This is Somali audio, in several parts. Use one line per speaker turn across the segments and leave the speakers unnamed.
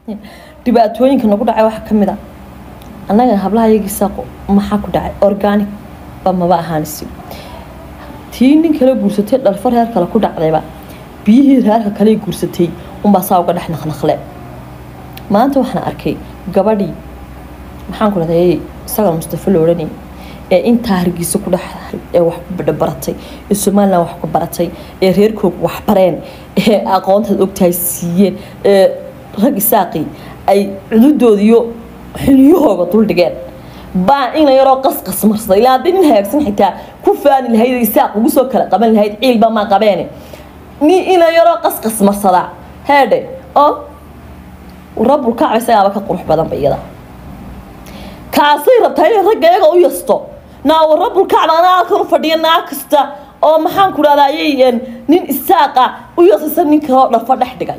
dhibaatooyinka nagu dhacay waxaa kamid a annaga hablaha iyagiisa maxaa ku dhacay organic ba maba ahaanisi tii nin kale guursatay dhalfo reer kale ku dhacdayba biyihii reerka kale guursatay unbaa saa uga dhex naqnaqle maanta waxaan arkay gabadhii maxaan ku dhahday isaga mustafa la odhanay ee intaa hargeysa ku dhexdahay ee wax ku baratay ee somalilan wax ku baratay ee reerkooga wax bareen ee aqoontaad ogtahay siiyeen ee rag isaaqi ay cududooda iyo xiliyahooga duldhigeen baa ina yaroo qasqas marsaday ilaa haddii nin hagaagsan xitaa ku faani lahayd isaaq ugu soo kala qaban lahayd ciilba maa qabeene nin ina yaroo qasqas marsadaa heedhe oo rabul kacba isagaaba ka qurux badanba iyada kaasay rabtaa inay ragga iyaga u yasto naawa rabul kacba anaa halkan u fadhiya naa kasta oo maxaan ku dhahdaa ayay nin isaaqa u yasaysa nin kaloo dhafa dhex dhigay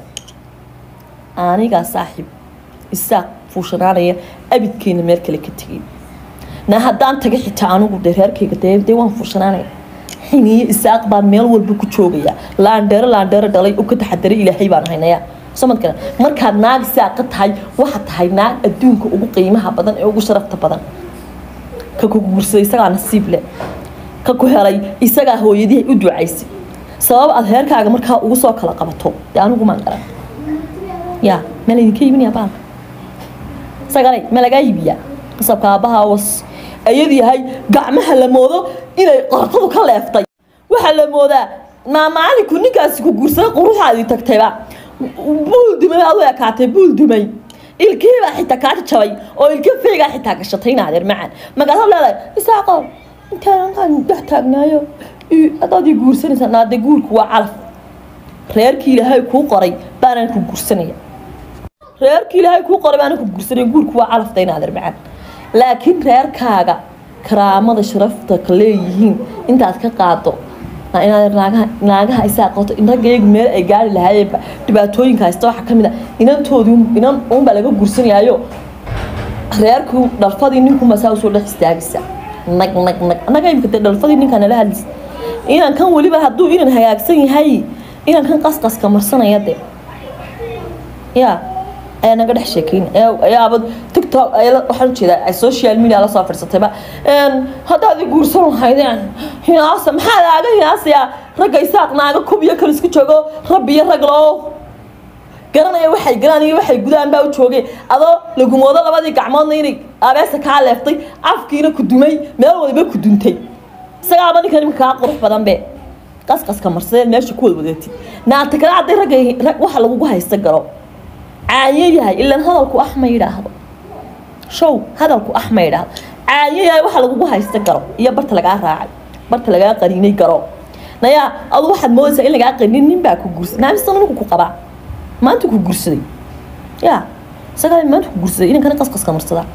anigaa saaxiib isaaq fuushanaanaya abidkeena meel kale ka tegay na haddaan taga xitaa anigu de reerkayga dee dee waan fuushanaanaya xiniyo isaaq baan meel walba ku joogaya laandheero laandheero dhalay u ka taxadaray ilaahay baan haynaya somadkana markaad naag isaaqa tahay waxaa tahay naag adduunka ugu qiimaha badan ee ugu sharafta badan ka ku guursaday isagaa nasiib leh ka ku helay isagaa hooyadii u ducaysay sabab aad reerkaaga markaa ugu soo kala qabato dee anigu maan garan ya ma laydinka iibinaya baalka sagalay ma lagaa iibiyaa qasabka aabbaha was ayad yahay gacmaha la moodo inay qortadu ka leeftay waxaa la moodaa maamaalinku ninkaasi ku guursaday quruxaadii tagtayba buul dumay baad u ekaatay buul dumay ilkiibaa xitaa kaa jabay oo ilka feygaa xitaa gashatay naadeer macaan markaasaad leedahay isaaqo intaan dhex taagnaayo adaad ii guursanaysaa naade guurku waa calaf reerkii ilaahay kuu qoray baanaan ku guursanaya reerkii ilaahay kuu qoray baanaan ku guursanaya guurku waa calafta inaadeer macaan laakiin reerkaaga karaamada sharafta ka leeyihiin intaad ka qaado inaad naagaha naagaha isaa qato in raggayagu meel ay gaari lahaayeenba dhibaatooyinka haysta waxaa kamid a inantoodii inan uunbaa laga guursanayaayo reerku dhalfadii ninkunbaa saa usoo dhex istaagaysa nag nag nag annaga imika dee dhalfadii ninkaa nala hadlaysa inan kan weliba hadduu inan hagaagsan yahay inan kan qasqaska marsanaya dee ya ayaa naga dhex sheekeyn ayaaba tiktok waxaan ujeedaa ay social media lasoo fadhiisatayba haddaad i guursan lahaydeen hinaasa maxaa laaga hinaasayaa ragga isaaq naaga kub iyo kale isku joogo rabbi iyo rag loo garanaya waxay galaan iyo waxay gudaan baa u joogay adoo lagumoodo labadii gacmoodna inay abeesa kaa leeftay afkiina ku dumay meel waliba ku duntay isagaaba ninkan imika kaa qurux badan be qasqaska marsadeen meesha ku wad wadatid naata kale hadday ragga waxa lagugu haysta garo caanyo yahay ilan hadalku ax ma yidhaahdo show hadalku ax ma yidhaahdo caanyo yahay waxa lagugu haysta garo iyo barta lagaa raacay barta lagaa qaniinay garo nayaa adu waxaad moodaysaa in lagaa qanin nin baa ku guursaday naamisana ninku ku qabaa maanta ku guursaday ya sagalay maanta ku guursaday inankana qasqaska marsadaa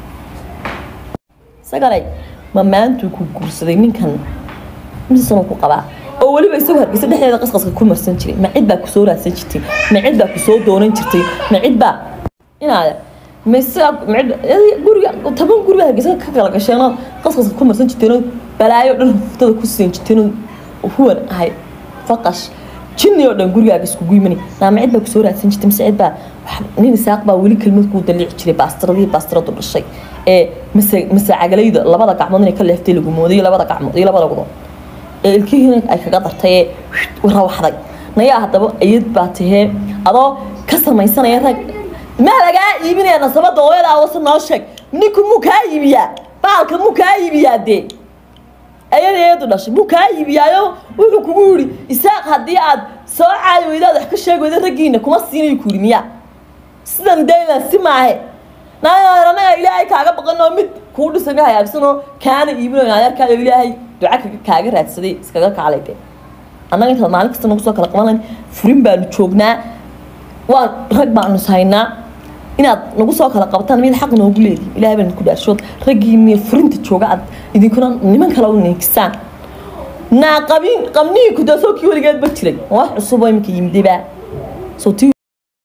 sagalay ma maantuu ku guursaday ninkan misasana ku qabaa oo weliba isagoo hargeysa dhexdeeda qasqaska ku marsan jiray ma cid baa kusoo raadsan jirtay ma cid baa kusoo doonan jirtay ma cid baa inaad mise guriga toban guriga hargeysa ka kala gasheenoo qasqaska ku marsan jirteenoo balaayo dhan huftada ku siin jirteenoo huwan ahay faqash jinni oo dhan gurigaaga iskugu yimani naa ma cid baa kusoo raadsan jirtay mise cid baa nin isaaq baa weli kelmad kuu daliici jiray baastiradii baastiradu dhashay ee mise mise cagalayda labada gacmood inay ka leeftay lagu mooday labada gacmood iyo labada gudood ee ilkihiina ay kaga dartay ee rawaxday nayaa haddaba ayad baa tahee adoo ka samaysanaya rag maa lagaa iibinaya nasabada hooyadaa wase noo sheeg ninku muu kaa iibiyaa baalka muu kaa iibiyaa dee ayada eedu dhashay muu kaa iibiyaayo wuxuu kugu yidhi isaaq haddii aad soo caadi weydaad wax ka sheegi weyda raggiina kuma siinayo ku yidhi miyaa sidan daylan si maahe naanaga ilaahay kaaga baqanoo mid kuu dhisan ka hagaagsanoo kaana iibinayo adeerkaayo ilaahay duca kaaga raadsaday iskaga kaalay dee annaga intaad maalin kasta nagu soo kala qaban lahayn furin baanu joognaa waan rag baanu haynaa inaad nagu soo kala qabataan mid xaq noogu leedi ilahay baan ku dhaarshood raggiini furinta jooga aad idinkuna niman kale u ninkisaan naa qabin qabnihii kudaasoo kii weligeed ba jiray wax cusub oo iminka yimidayba soo tii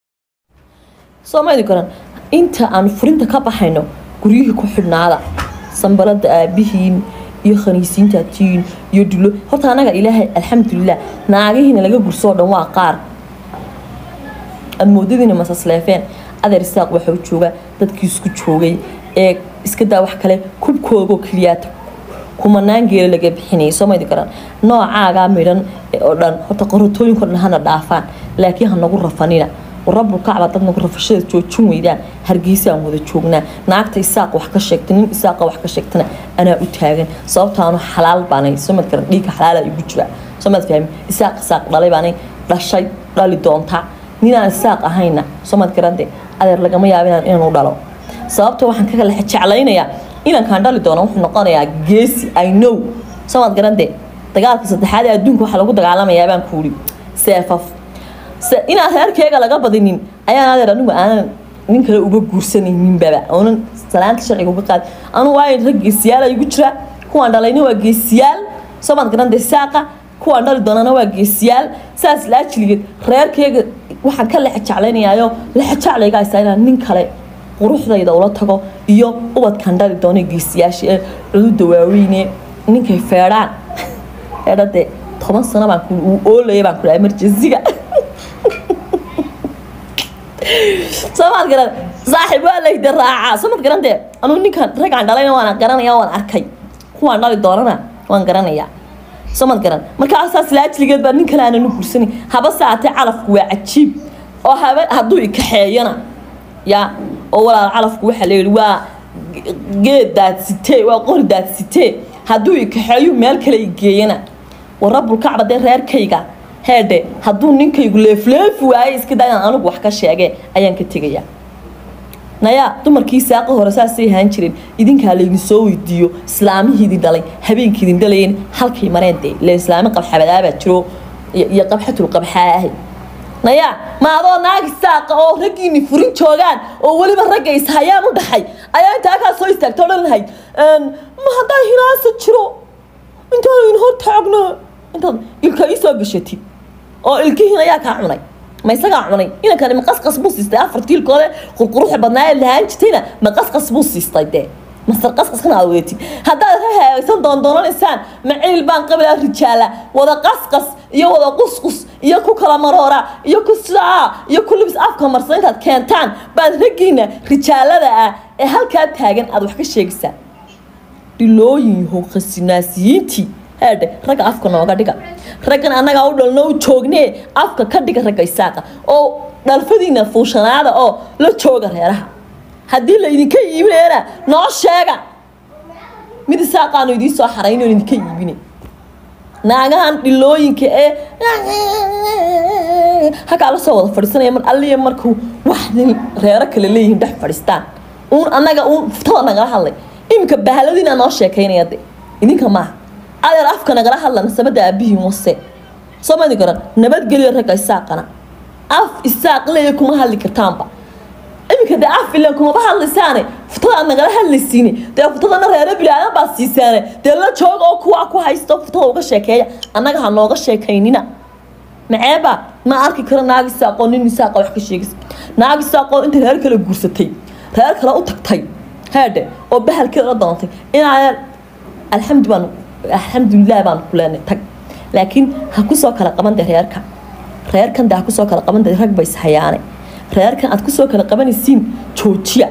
soo ma idin koran inta aanu furinta ka baxayno guryihii ku xidhnaada sambalada aabihiin iyo khaniisiinta tiin iyo dulo horta anaga ilaahay alxamdulilah naagahiina laga gursoo dhan waa qaar aad moodadiina masasleefeen adeer isaaq waxa u jooga dadkii isku joogay ee iska daa wax kale kubkoogoo keliyaata kumanaan geela laga bixinayay soo maydi garan noocaagaa midhan oo dhan horta qorotooyinko dhan hana dhaafaan laakiin hanagu rafanina rabulkacba dad nagu rafashada joojin weydaan hargeysa aan wada joognaa naagta isaaq wax ka sheegta nin isaaqa wax ka sheegtana anaa u taagan sababtaanu xalaal baanay soo mad garan dhiigga xalaala igu jira soo mad fahmi isaaq isaaq dhalay baanay dhashay dhali doontaa ninaan isaaq ahayna soo mad garante adeer lagama yaabo inaan u dhalo sababta waxaan ka kala jeclaynayaa inankaan dhali doono wuxuu noqonayaa geesi i know soo mad garante dagaalka saddexaad ee adduunka waxaa lagu dagaalamayaa baan kuuri seefaf inaan reerkeega laga badinin ayaan adeer anigu aanan nin kale uga guursanayninbaba oonan salaanta sharciga uga qaad anu waayo rag geesiyaal igu jira kuwaan dhalayna waa geesiyaal soomaad garanta saaqa kuwaan dhali doonana waa geesiyaal saas laajiligeed reerkeega waxaan ka lexa jeclaynayaayo lexa jeclayga haysaa inaan nin kale quruxdayda ula tago iyo ubadkan dhali doona geesiyaasha ee cududa waaweyne ninkay feedhaan feedhade toban sano baan uu oolaya baan ku dhahay emergensiga soomaad garan saaxiib waa layda raacaa soomad garantee anuu ninkan ragaan dhalayna waan garanaya waan arkay kuwaan dhali doonana waan garanayaa soomad garan markaasaas laajligeed baa nin kale aanan u gursani haba saatee calafku waa cajiib oo haba hadduu ikaxeeyana ya oo walaal calafku waxaa layidhi waa geed daadsitee waa qori daadsitee hadduu ikaxeeyu meel kale igeeyana warabulkacba dee reerkayga heedhe hadduu ninkaygu leefleefi waaye iska daa inaan anigu wax ka sheege ayaan ka tegayaa nayaa dumarkii saaqa hore saasay ahaan jireen idinkaa laydin soo weydiiyo islaamihiidin dhalay habeenkiidin dhalayeen halkay mareen dee ile islaami qabxabadaabaa jiro iyo qabxatul qabxaa ahay nayaa ma adoo naagi saaqa oo raggiini furin joogaan oo weliba ragga ishayaan u dhaxay ayaa intaa kaa soo istaagta odhan lahayd ma haddaa hinaasa jiro intaan idin hor taagno intaad ilka ii soo gashatid oo ilkihiin ayaa kaa cunay ma isagaa cunay inankani ma qasqas buu siistay afartii ilkoode qurquruxa badnaa ee lahaan jirtayna ma qasqas buu siistay dee masar qasqaskana aad weetid haddaad hahaysan doondoonanaysaan maciil baan qabilaa rijaala wada qasqas iyo wada qusqus iyo ku kala maroora iyo ku sidaa iyo ku libis afka marsan intaad keentaan baad raggiina rijaalada ah ee halkaa taagan aad wax ka sheegaysaan dhilooyin yahow khasinaasiyiintii heedhe ragga afka nooga dhiga raggan annagaa u dhalno u joognee afka ka dhiga ragga isaaqa oo dhalfadiina fuushanaada oo la jooga reeraha haddii laydinka iibinayana noo sheega mid isaaqaanu idiin soo xarayno idinka iibine naagahan dhilooyinka ee halkaa la soo wada fadhiisanaya mar alliya markuu wax reero kale leeyihiin dhex fadhiistaan uun annaga uun fuftada nagala hadlay iminka bahaladiina noo sheekaynaya de idinka maaha adeer afka nagala hadla nasabada aabihiin wase soo madi garan nabadgelyo ragga isaaqana af isaaq leeya kuma hadli kartaanba iminka dee af ilan kumaba hadlaysaane futada aad nagala hadlaysiine dee futadana reero bilaadan baad siisaane dee la jooga oo kuwa ku haysto futada uga sheekeeya annaga ha nooga sheekaynina maceeba ma arki karo naagi saaqoo nin isaaqa wax ka sheegis naagi saaqoo inta reer kale guursatay reer kale u tagtay haadhe oo bahalkeeda la doontay inaa alxamdu baan alxamdulilah baan ku leenay tag laakiin ha kusoo kala qaban de reerka reerkan de ha kusoo kala qaban de rag bays hayaane reerkan aad kusoo kala qabanaysiin joojiya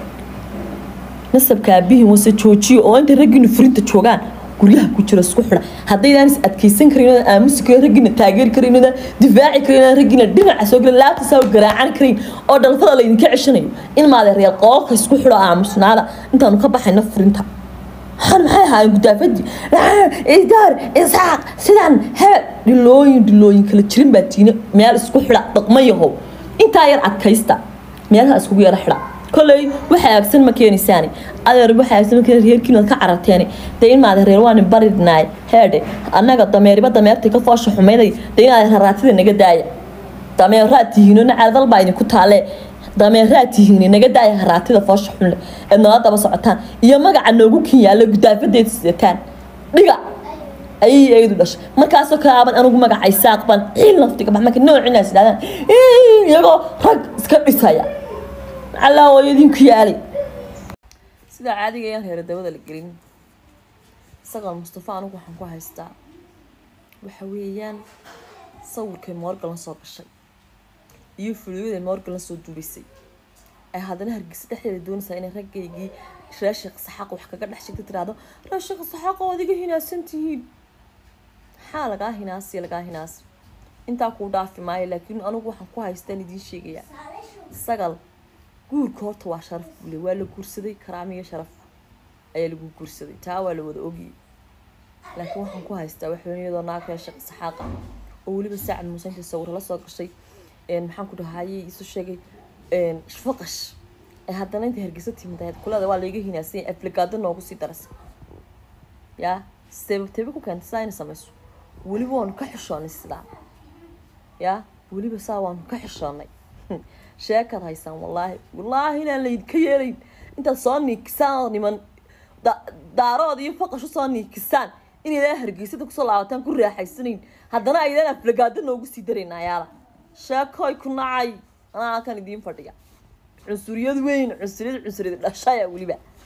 nasabka aabihiin wase joojiya oo inta raggiinu furinta joogaan guryaha ku jira isku xidha haddaydaan is adkaysan karin oodaan aamusi karin raggiina taageeri karin oodaan difaaci karin oodaan raggiina dhinaca soo gelin laabtasaa garaacan karin oo dhalfada laydinka ceshanayo in maade reer qoolka isku xidho aamusnaada intaanu ka baxayna furinta waxaan maxay ahaayeen gudaafadii idaar isaaq sidaan hebel dhilooyin dhilooyin kala jirin baa tiina meel isku xidha dhaqma yahow intaa yar adkaysta meelaha iskugu yara xidha kolley waxa aagsan ma keenaysaani adeer waxa aagsan ma keenay reerkiina ka cararteeni dee in maade reer waani baridnaay heedhe annaga dameeriba dameertii ka foosha xumeyday dee inaad raraatida naga daaya dameeraad tihiino nacadal baa idinku taalee dameeraad tihiin naga daaya haraatida foosha xunle eed nala daba socotaan iyo magaca noogu kin yaalla gudaafadeed sidataan dhiga ayay eedu dhashay markaasoo kalaaban anigu magaca isaaq baan ciil naftiga bax marka noocinaas idhahdaan iyagoo rag iska dhisaya macallaa hooyadiinku yaalay sidaa caadiga ayaan reera dabada la gelin isagoo mustafa anigu waxaan ku haystaa waxa weeyaan sawirkay moorgalan soo gashay iyo fuliyada moorgalan soo duulisay ee haddana hargeysa dhexdeeda doonaysaa inay raggaygii reer sheekh saxaaq wax kaga dhex sheegta tiraahdo reer sheekh saxaaq oo adiga hinaasan tihiin maxaa lagaa hinaasi lagaa hinaasi intaa kuu dhaafi maayo laakiin anigu waxaan ku haystaan idiin sheegayaa sagal guurka horta waa sharaf bule waa la guursaday karaamiyo sharaf ayaa lagu guursaday taa waa la wada ogiyay laakiin waxaan ku haystaa waxweyn iyadoo naag reer sheekh saxaaqa oo weliba saacad muuse intii sawir la soo gashay maxaan ku dhahayay isu sheegay faqash ee haddana intay hargeysa timid kulada waa layga hinaasanya aflagaado noogu sii darasa yaa seebabteebe ku keentay saa ina samayso weliba waanu ka xishoonay sidaa yaa weliba saa waanu ka xishoonay sheekaad haysaan wallaahi wallaahi inaan laydinka yeelayn intaad soo niikisaan niman daarood iyo faqash usoo niikisaan inaydaan hargeysada kusoo laabataan ku raaxaysanayn haddana aydaan aflagaado noogu sii darayn ayaala sheekoy ku nacay anaa halkan idiin fadhiya cunsuriyad weyn cunsuriyad cunsuriyad dhashaya weliba